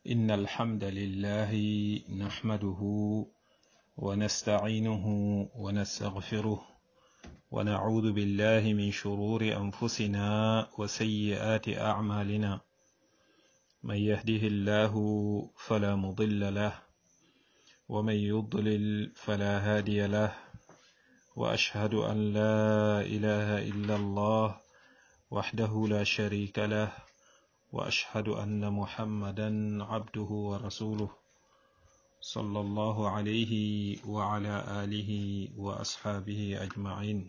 إن الحمد لله نحمده ونستعينه ونستغفره ونعوذ بالله من شرور أنفسنا وسيئات أعمالنا من يهده الله فلا مضل له ومن يضلل فلا هادي له وأشهد أن لا إله إلا الله وحده لا شريك له وأشهد أن محمدا عبده ورسوله صلى الله عليه وعلى آله وأصحابه أجمعين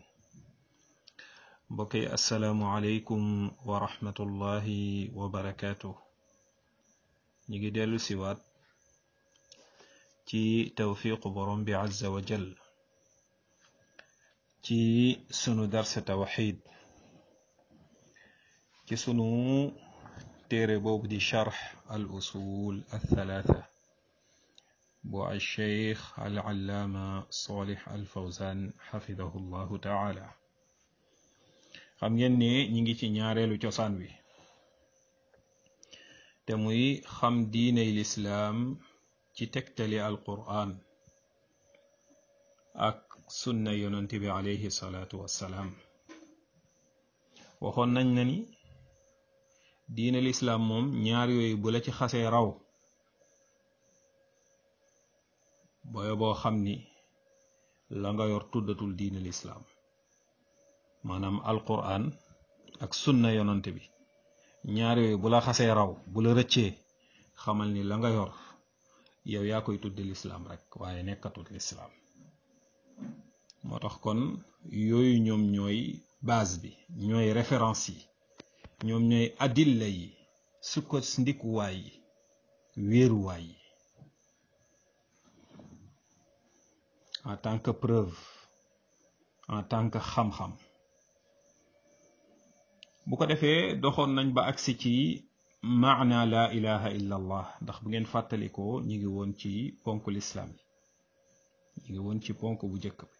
بقي السلام عليكم ورحمة الله وبركاته نيجي ديلو سيوات ci tawfiqu borom bi azza wa jal ci sunu darsa tawxid ci sunu téere boobu di charx al usul althalatha bu al cheikh al allaama salih al fawzan xafidahu llahu taala xam ngeen ne ñi ngi ci ñaareelu cosaan wi te muy xam diiney lislaam ci tegtali alqur'an ak sunna yonent bi alayhi salaatu wassalaam waxoon nañ na ni diine lislaam moom ñaar yooyu bu la ci xasee raw booyo boo xam ni la nga yor tuddatul diine lislaam maanaam alqur'an ak sunna yonent bi ñaar yooyu bu la xasee raw bu la rëccee xamal ni la nga yor yow yaa koy tudde lislaam rek waaye nekkatul lislaam moo tax kon yooyu ñoom ñooy base bi ñooy référence yi ñoom ñooy adilla yi sukko ndikuwaay yi wéeruwaay yi en tant que preuve en tant que xam-xam bu ko defee doxoon nañ ba agsi ci maana la ilaha illa allah ndax bu ngeen fàttalikoo ñi ngi woon ci ponk lislaam yi ñi ngi woon ci ponk bu njëkk bi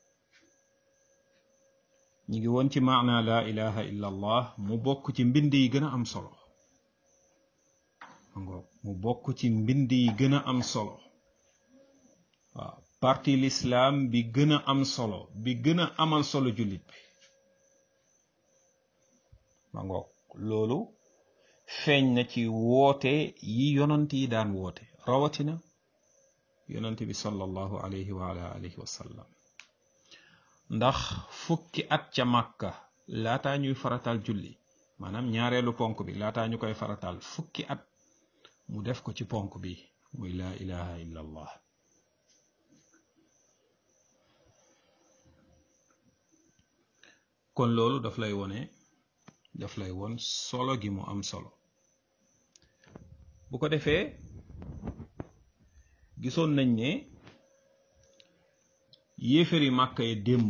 ñi ngi woon ci maana la ilaha illa allah mu bokk ci mbind yi gën a am solo mu bokk ci mbind yi gën a am solo waaw parti lislaam bi gën a am solo bi gën a amal solo jullit bi ma ngoog loolu feeñ na ci woote yi yonant yi daan woote rawatina yonant bi sallallahu alayhi wa ala alihi wa sallam ndax fukki at ca màkka laataa ñuy faratal julli maanaam ñaareelu ponk bi laataa ñu koy faratal fukki at mu def ko ci ponk bi muy laa ilaha illa allah kon loolu daf lay wone daf lay won solo gi mu am solo bu ko defee gisoon nañ ne yéefari màkka yi démb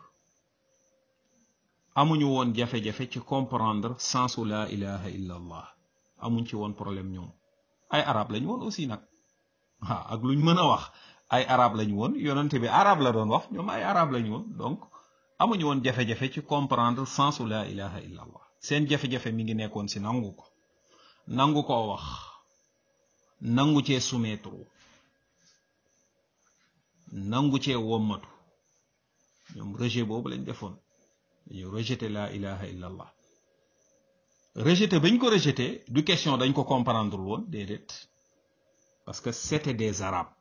amuñu woon jafe-jafe ci comprendre sensu la ilaha illa allah amuñ ci woon problème ñoom ay arab lañu woon aussi nag waaw ak luñ mën a wax ay arab lañu woon yonente bi arab la doon wax ñoom ay arab lañu woon donc amuñu woon jafe-jafe ci comprendre sensu la ilaha illa allah seen jafe-jafe mi ngi nekkoon si nangu ko nangu koo wax nangu cee soumettre nangu cee wommatu ñoom rejet boobu lañ defoon dañu rejeté la ilaha illa allah rejeté bañ ko rejeté du question dañ ko comprendre woon déedéet parce que c'était des arabes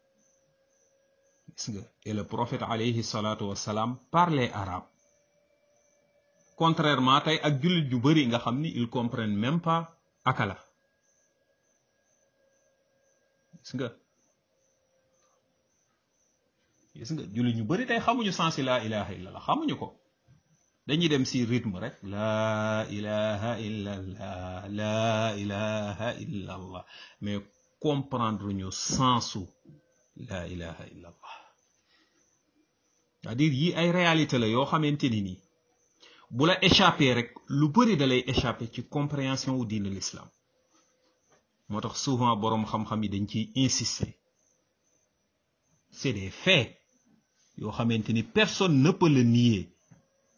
gis nga et le prophète alayhi salatu wassalam parlait arabe contrairement tey ak jullit yu bari nga xam ni ils comprennent même pas akala gis nga gis nga jullit ñu bari tey xamuñu sens la ilaha illallah xamuñu ko dañuy dem si rythme rek la ilaha illallah la ilaha illallah mais comprendre ñu sensu la ilaha illallah c'est-à-dire yi ay réalité la yoo xamante ni nii bu la échappé rek lu bari da lay échappé ci compréhension wu diine l'islam moo tax souvent boroom xam-xam yi dañ ciy insister c'est des faits yoo xamante ni personne ne peut le nier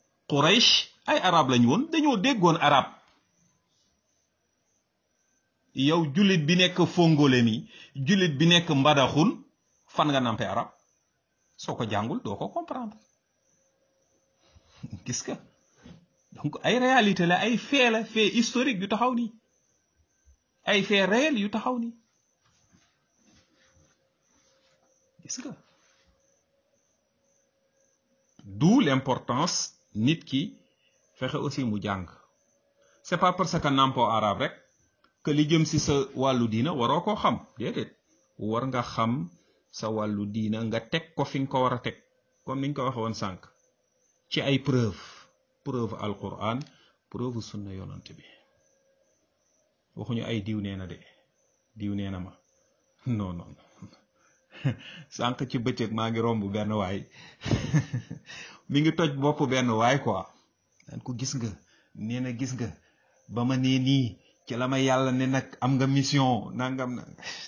Quraysh ay arab lañu woon dañoo déggoon arab yow jullit bi nekk fongole mi jullit bi nekk mbadaxun fan nga nampe arab soo ko jàngul doo ko comprendre gis nga donc ay réalité la ay fait la fait historique yu taxaw nii ay fait réel yu taxaw nii gis nga d'où l'importance nit ki fexe aussi mu jàng c'est pas parce que nampo arabe rek que li jëm ci sa wàllu diina waroo koo xam déedéet war nga xam sa wàllu diina nga teg ko fi nga ko war a teg comme niñ ko waxe woon sànq ci ay preuve preuve alquran preuve sunna yonant bi waxuñu ay diw nee na de diw nee na ma non non sànq ci bëccëg maa ngi romb benn waay mi ngi toj bopp benn waay quoi daan ko gis nga nee na gis nga ba ma nee nii ci la ma yàlla ne nag am nga mission nangam na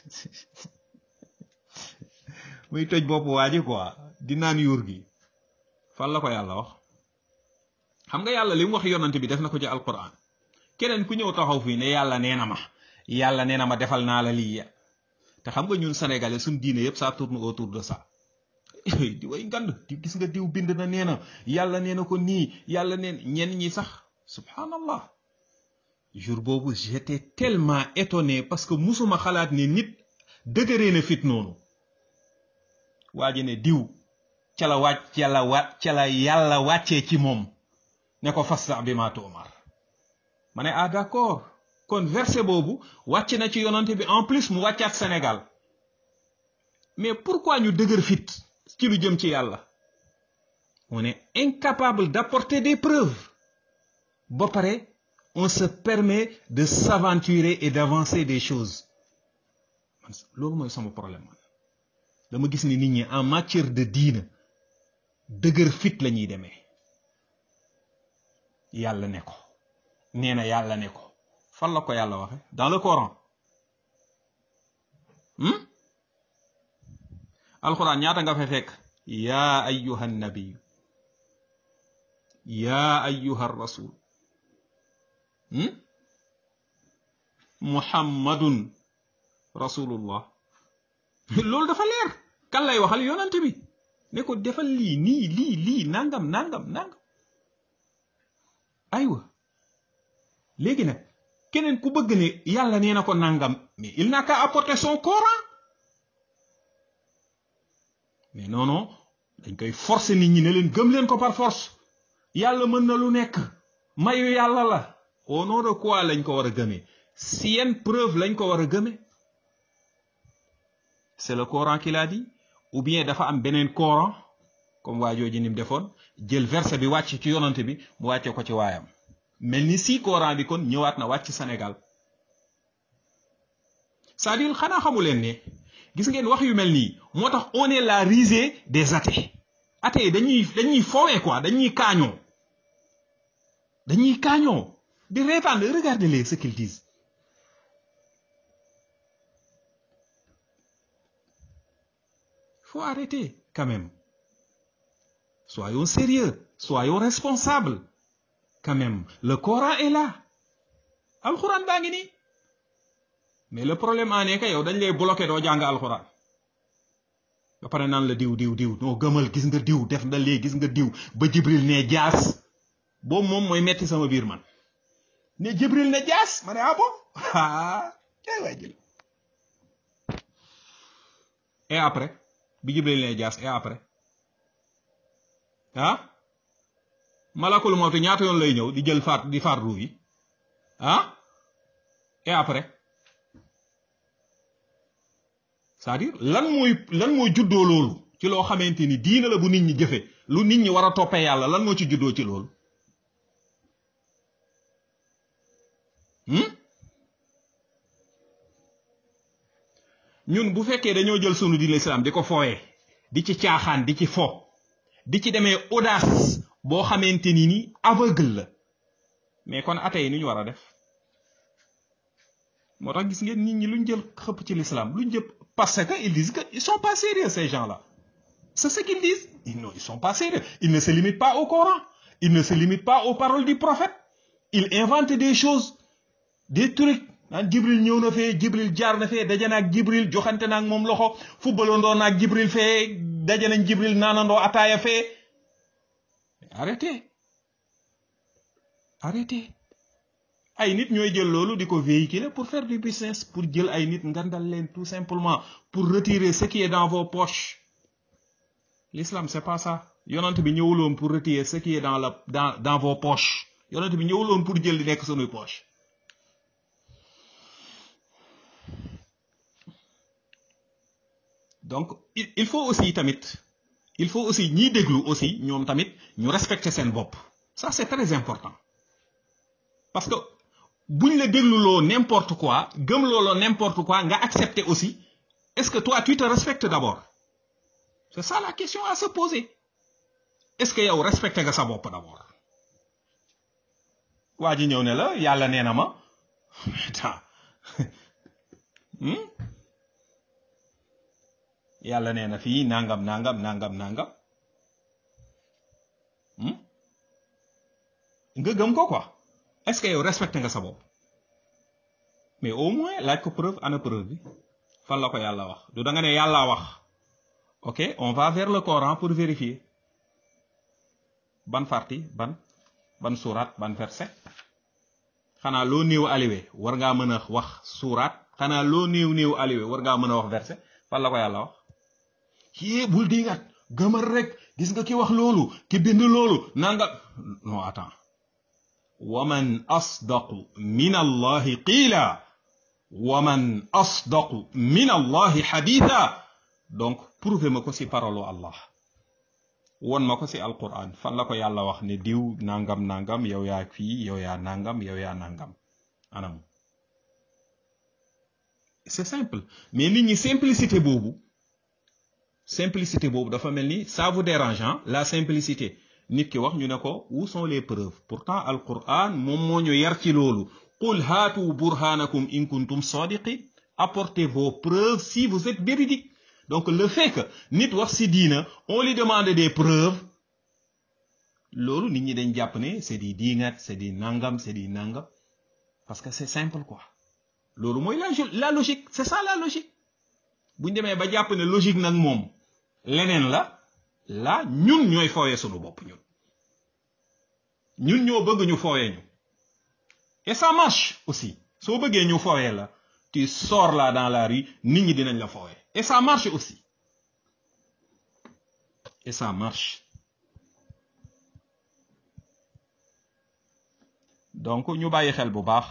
muy toj bopp waa ji quoi di naan yuur gi fan la ko yàlla wax xam nga yàlla li mu wax yonante bi def na ko ci alquran keneen ku ñëw taxaw fii ne yàlla nee na ma yàlla nee na ma defal naa la lii te xam nga ñun sénégalais suñ diine yëpp ça tourne autour de ça di way ngand di gis nga diw bind na nee na yàlla nee na ko nii yàlla neen ñenn ñi sax subhanallah jour boobu j'étais tellement étonné parce que musuma xalaat ni nit dëgëree na fit noonu waa ji ne diw ca la wàcc ca la wa ca la yàlla wàccee ci moom ne ko fasta bi ma tuumar ma ne ah d'accord kon verset boobu wàcc na ci yonante bi en plus mu wàccaat Sénégal mais pourquoi ñu dëgër fit ci lu jëm ci yàlla on est incapable d'apporter des preuves ba pare on se permet de s'aventurer et d'avancer des choses man loolu mooy sama problème man dama gis ni nit ñi en matière de diina dëgër fit la ñuy demee yàlla ne ko nee na yàlla ne ko fan la ko yàlla waxe dans le Coran alquran ñaata nga fa fekk yaa ayyuha nabiyu yaa ayyuha rasul muhammadun rasulullah loolu dafa leer kan lay waxal yonante bi ne ko defal lii nii lii lii nangam nangam nangam aywa léegi nag keneen ku bëgg ne yàlla nee na ko nangam mais il n'a qu'à apporter son Coran mais non non dañ koy forcer nit ñi ne leen gëm leen ko par force yàlla mën na lu nekk mayu yàlla la au nom de quoi lañ ko war a gëmee si yenn preuve lañ ko war a gëmee c'est le Coran qui l'a dit ou bien dafa am beneen Coran comme waa jooju ni mu defoon jël verset bi wàcc ci yonante bi mu wàcce ko ci waayam mel ni si Coran bi kon ñëwaat na wàcc Sénégal c'est-à-dire xanaa xamu leen ne gis ngeen wax yu mel nii moo tax on est la risée des athées athées dañuy dañuy foowee quoi dañuy kaañoo dañuy kaañoo di reetaan regardez-les ce qu'ils disent faut arrêter quand même soyons sérieux soyons responsables quand même le Coran est là alxuraan baa ngi nii mais le problème en est que yow dañ lay bloqué doo jàng alxuraan ba pare naan la diw diw diw noo gëmal gis nga diw def na lee gis nga diw ba jibril ne jaas boobu moom mooy metti sama biir man ne jibril ne jaas ma ne ah bon ah kay waay jël et après bi jibril ne jaas et après ah malakul mawti ñaata yoon lay ñëw di jël faat di faat ruu yi ah et après c'est-à-dire lan mooy lan mooy juddoo loolu ci loo xamante ni diina la bu nit ñi jëfe lu nit ñi war a toppee yàlla lan moo ci juddoo ci loolu ñun bu fekkee dañoo jël sunu diine islam di ko fooyee di ci caaxaan di ci fo di ci demee audace boo xamante ni ni aveugle la mais kon ate yi nu ñu war a def moo tax gis ngeen nit ñi luñ jël xëpp ci l'islam luñ jël parce que ils disent que ils sont pas sérieux ces gens-là c'est ce qu'ils disent ils non ils sont pas sérieux ils ne se limitent pas au Coran ils ne se limitent pas aux paroles du prophète ils inventent des choses des trucs naan jibril ñëw na fee jibril jaar na fee daje na ak jibril joxante na ak moom loxo footballandoo na ak jibril fee daje nañ jibril naanandoo ataaya fee arrêtez arrêtez ay nit ñooy jël loolu di ko véhiculer pour faire du business pour jël ay nit ngandal leen tout simplement pour retirer ce qui est dans vos poches l'islam c'est pas ça yonent bi ñëwuloon pour retirer ce qui est dans la dans dans vos poches yonent bi ñëwuloon pour jël di nekk sunuy poche donc il faut aussi tamit il faut aussi ñiy déglu aussi ñoom tamit ñu respecter seen bopp ça c'est très important parce que buñ la dégluloo n'importe quoi gëm looloo n'importe quoi nga accepter aussi est-ce que toi tu te respectes d'abord c'est ça la question à se poser est-ce que yow respecté nga sa bopp d'abord waa ji ñëw ne la yàlla nee na ma yàlla nee na fii nangam nangam nangam nangam nga gëm ko quoi est-ce que yow respecté nga sa bopp mais au moins laaj ko preuve ana preuve bi fan la ko yàlla wax du da nga ne yàlla wax ok on va vers le Coran pour vérifier ban partie ban ban suuraat ban verset xanaa loo néew aliwe war ngaa mën a wax suuraat xanaa loo néew néew aliwe war ngaa mën a wax verset fan la ko yàlla wax yée bul dingat gëmal rek gis nga ki wax loolu ki bind loolu nanga non attends wa man asdaqu min allahi qiila wa man asdaqu min allahi xaditha donc prouvé ma ko ci parole Allah won ma ko ci alquran fan la ko yàlla wax ne diw nangam nangam yow yaa fii yow yaa nangam yow yaa nangam anam c'est simple mais nit ñi simplicité boobu simplicité boobu dafa mel ni ça vous dérange la simplicité nit ki wax ñu ne ko où sont les preuves pourtant alquran moom moo ñu yar ci loolu qul haatu burhanakum in kuntum sadiqin apportez vos preuves si vous êtes véridique donc le fait que nit wax ci diina on lui demande des preuves loolu nit ñi dañ jàpp ne c'est di diingat c'est di nangam c'est di nangam parce que c'est simple quoi loolu mooy la la logique c'est ça la logique bu ñu demee ba jàpp ne logique nag moom leneen la la ñun ñooy fooyee sunu bopp ñun ñun ñoo bëgg ñu fooyee ñu et ça marche aussi soo bëggee ñu fooyee la tu sors là dans la rue nit ñi dinañ la fooyee et ça marche aussi et ça marche donc ñu bàyyi xel bu baax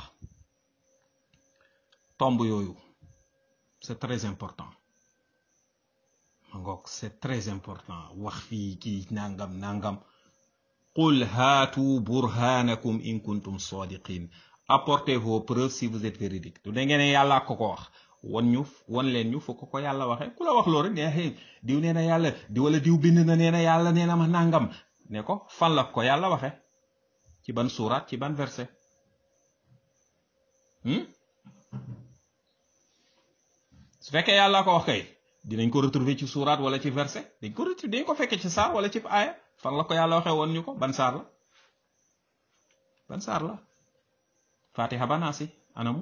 tomb yooyu c'est très important ma ngoog c'est très important wax fii kii nangam nangam qul haatu burhanakum in kuntum sadiqin apportez vos preuves si vous êtes véridique du da ngeen ne yàlla ko ko wax wan ñu wan leen ñu fokk ko yàlla waxee ku la wax loolu rek ne hey diw nee na yàlla di wala diw bind na nee na yàlla nee na ma nangam ne ko fan la ko yàlla waxe ci ban suuraat ci ban verset su fekkee yàlla ko wax kay dinañ ko retrouver ci suuraat wala ci verset dañ ko retrouver dañ ko fekkee ci saar wala ci aaya fan la ko yàlla waxee woon ñu ko ban saar la ban saar la fatiha banaasi anamu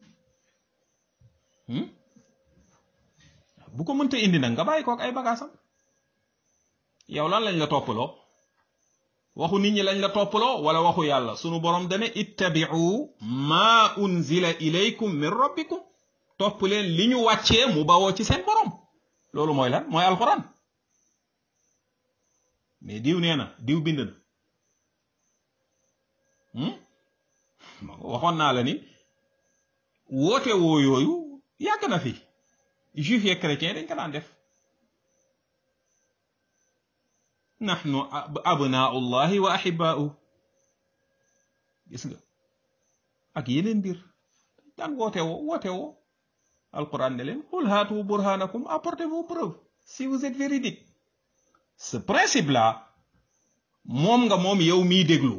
bu ko mënta indi nag nga bàyyi kook ay bagaasam yow lan lañ la toppaloo waxu nit ñi lañ la toppaloo wala waxu yàlla sunu borom dane ittabi'u ma unzila ilaykum min rabbikum topp leen li ñu wàccee mu bawoo ci seen borom loolu mooy lan mooy alxuraan mais diw nee na diw bind na waxoon naa la ni woote woo yooyu yàgg na fi juif yeeg chrétien dañ ko daan def nahnu abnaullahi wa ahibaau gis nga ak yeneen mbir daan woote woo woote woo alquran ne leen qul haatu burhanakum apportez vos preuves si vous êtes véridique ce principe là moom nga moom yow miy déglu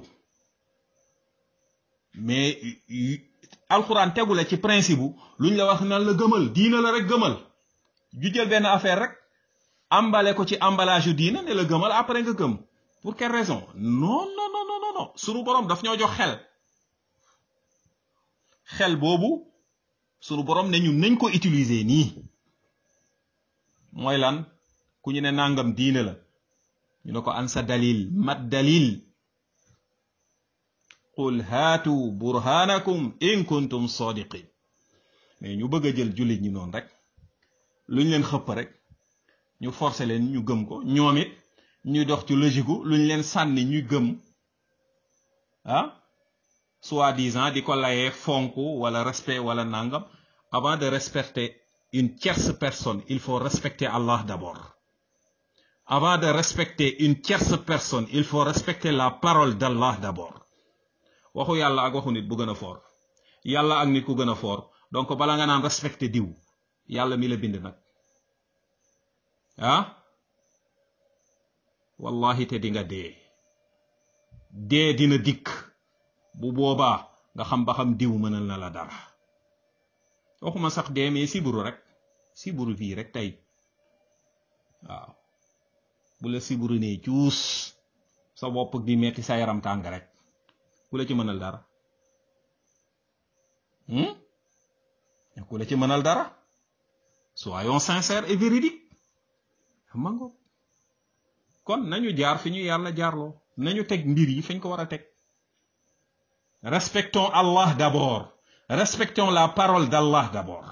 mais alxuraan tegu la ci principe bu luñ la wax nan la gëmal diina la rek gëmal ju jël benn affaire rek emballé ko ci emballage yu diina ne la gëmal après nga gëm pour quelle raison non non non non non sunu borom daf ñoo jox xel xel boobu sunu borom ne ñun nañ ko utiliser nii mooy lan ku ñu ne nangam diine la ñu ne ko an sa dalil mat dalil qul haatu burhanakum in kuntum sadiqin mais ñu bëgg a jël jullit ñi noonu rek luñ leen xëpp rek ñu forcer leen ñu gëm ko ñoom it ñuy dox ci logique gu luñ leen sànni ñuy gëm ah soi-disant di ko layee fonk wala respect wala nangam avant de respecter une tierce personne il faut respecter Allah d'abord avant de respecter une tierce personne il faut respecter la parole d'Allah d'abord waxu yàlla ak waxu nit bu gën a foor yàlla ak nit ku gën a foor donc bala nga naan respecter diw yàlla mi la bind nag ah wallahi te di nga dee dee dina dikk bu boobaa nga xam ba xam diw mënal na la dara waxuma sax dee mais siburu rek siburu fii rek tey waaw bu la siburu nee cuus sa bopp di metti sa yaram tàng rek ku la ci mënal dara ku la ci mënal dara soyons sincères et véridiques mango kon nañu jaar fi ñu yàlla jaarloo nañu teg mbir yi fañ ko war a teg respectons Allah d'abord respectons la parole d'Allah d'abord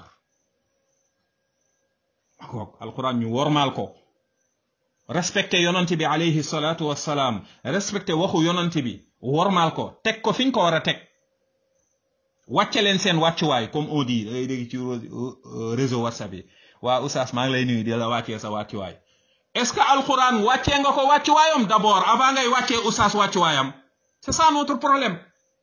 kook alquran ñu wormaal ko respecté yonante bi alayhi salatu wassalaam respecté waxu yonante bi wormaal ko teg ko fiñ ko war a teg wàcce leen seen wàccuwaay comme on dit da ngay dégg ci réseau whatsapp yi waa oustaz maa ngi lay nuyu di la wàccee sa wàccuwaay est-ce que alquran wàccee nga ko wàccuwaayam d'abord avant ngay wàccee oustaz wàccuwaayam c'est ça notre problème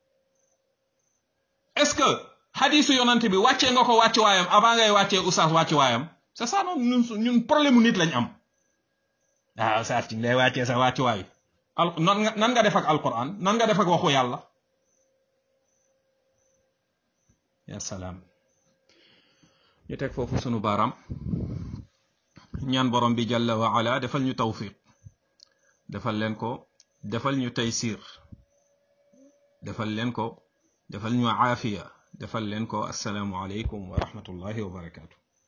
est-ce que hadisu yonante bi wàccee nga ko wàccuwaayam avant ngay wàccee oustaz wàccuwaayam c'est ça non ñun ñun problème mu nit lañ am ah oustaz ci lay wàccee sa wàccuwaay al nan nga nan nga def ak alquran nan nga def ak waxu yàlla ya salaam ñu teg foofu sunu baaraam ñaan borom bi jalla wa ala defal ñu tawfiq defal leen ko defal ñu taysir defal leen ko defal ñu aafiya defal leen ko assalaamu aleykum wa rahmatullahi wa barakatu